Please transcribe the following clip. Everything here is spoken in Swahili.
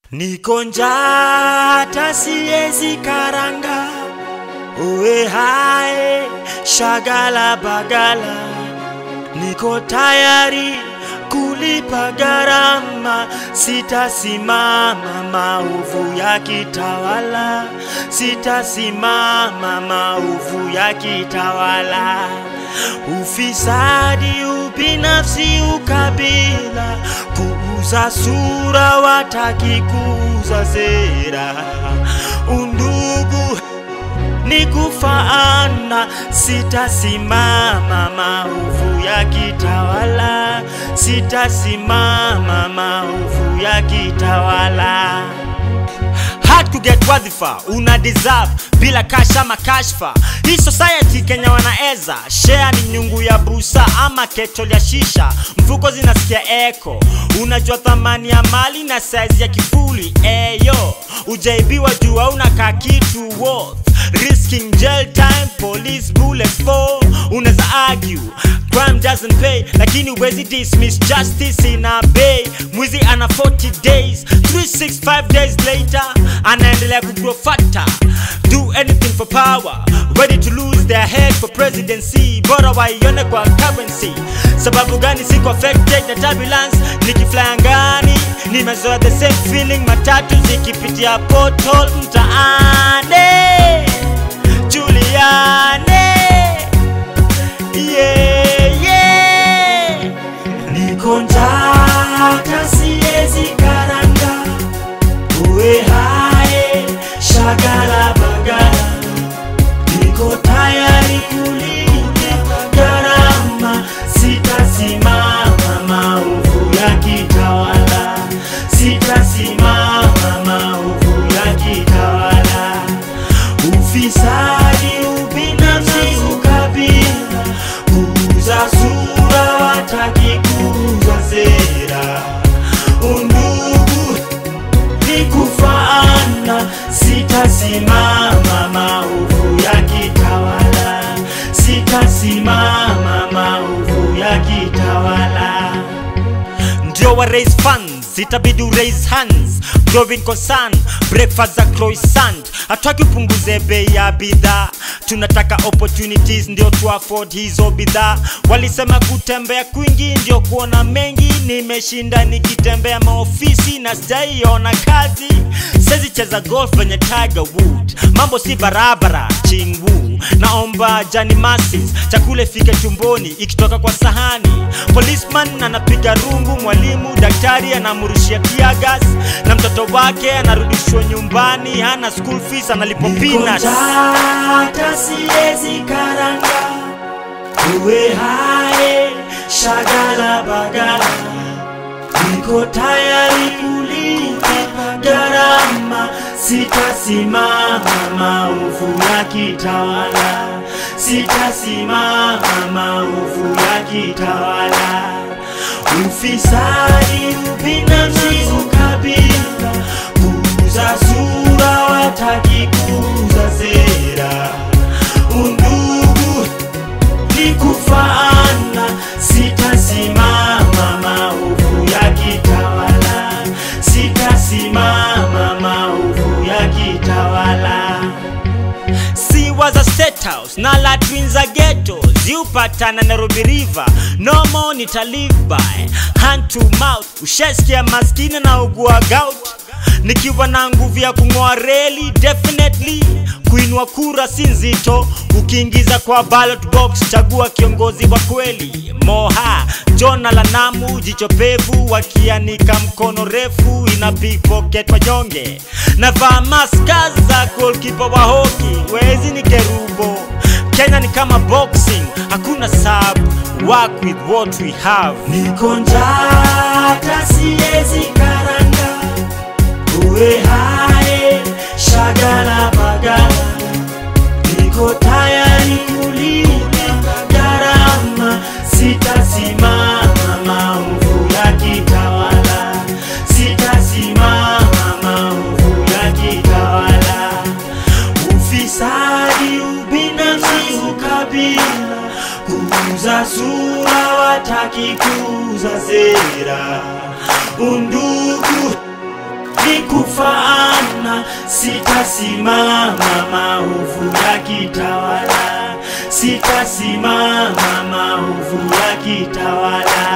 Niko njaa hata siezi karanga, uwe hae shagala bagala, niko tayari kulipa gharama, sitasimama maovu ya kitawala, sitasimama maovu ya kitawala, ufisadi, ubinafsi, ukabila, kuuza sura, wataki kuuza sera, undugu ni kufaana, sitasimama maovu ya kitawala, sitasimama maovu ya kitawala. Hard to get wadhifa una deserve bila kasha ama kashfa. Hii society Kenya wanaeza share ni nyungu ya busa ama ketol ya shisha, mfuko zinasikia eko. Unajua thamani ya mali na size ya kifuli eyo, ujaibiwa juu hauna ka kitu worth risking jail time, police bullets fall. Unaweza argue crime doesn't pay, lakini huwezi dismiss justice ina bay. Mwizi ana 40 days, 365 days later anaendelea kugrow fatter. Do anything for power, ready to lose their head for presidency. Bora waione kwa currency. Sababu gani siko affected na turbulence? Nikifly angani, nimezoea the same feeling, matatu zikipitia portal mtaani. Juliane yeah, yeah. Niko njaa hata siezi karanga, uwe hae shagala bagala, niko tayari kulipa gharama, sitasimama maovu ya kitawala, sitasimama maovu ya kitawala ufisadi, ubinafsi, ukabila, kuuza sura, wataki kuuza sera, undugu ni kufaana, sitasimama maovu ya kitawala, sitasimama maovu ya kitawala ndio wa raise funds itabidi u raise hands growing concern breakfast za croissant hataki upunguze bei ya bidhaa tunataka opportunities ndio tu afford hizo bidhaa walisema kutembea kwingi ndio kuona mengi nimeshinda nikitembea maofisi na sijaiona kazi sezi cheza golf venye tiger wood mambo si barabara chingwu naomba jani masis chakula ifike tumboni ikitoka kwa sahani policeman anapiga rungu mwalimu daktari anamrushia tiagas na mtoto wake anarudishwa nyumbani hana school fees analipo peanuts hata siezi karanga uwe hae shagala bagala niko tayari kulipa gharama, sitasimama maovu ya kitawala, sitasimama maovu ya kitawala, ufisadi, ubinafsi, ukabila, kuuza sura, wataki kuuza sera, undugu ni kufaana, sitasimama maovu ya kitawala, sitasimama maovu ya kitawala. Si was a state house na la twins a ghetto ziupatana Nairobi River no more nita live by hand to mouth ushasikia maskini na ugua gout nikiwa na nguvu ya kung'oa reli definitely kuinua kura si nzito ukiingiza kwa ballot box chagua kiongozi wa kweli moha jona la namu jicho pevu wakianika mkono refu ina pickpocket wanyonge navaa maska za goalkeeper wa hoki wezi ni kerubo kenya ni kama boxing hakuna sub work with what we have niko njaa hata siezi karanga uwe hae shagala bagala niko tayari kulipa gharama sitasimama maovu ya kitawala sitasimama maovu ya kitawala ufisadi ubinafsi ukabila kuuza sura wataki kuuza sera undugu hadi kufaana, sitasimama maovu yakitawala, sitasimama maovu yakitawala.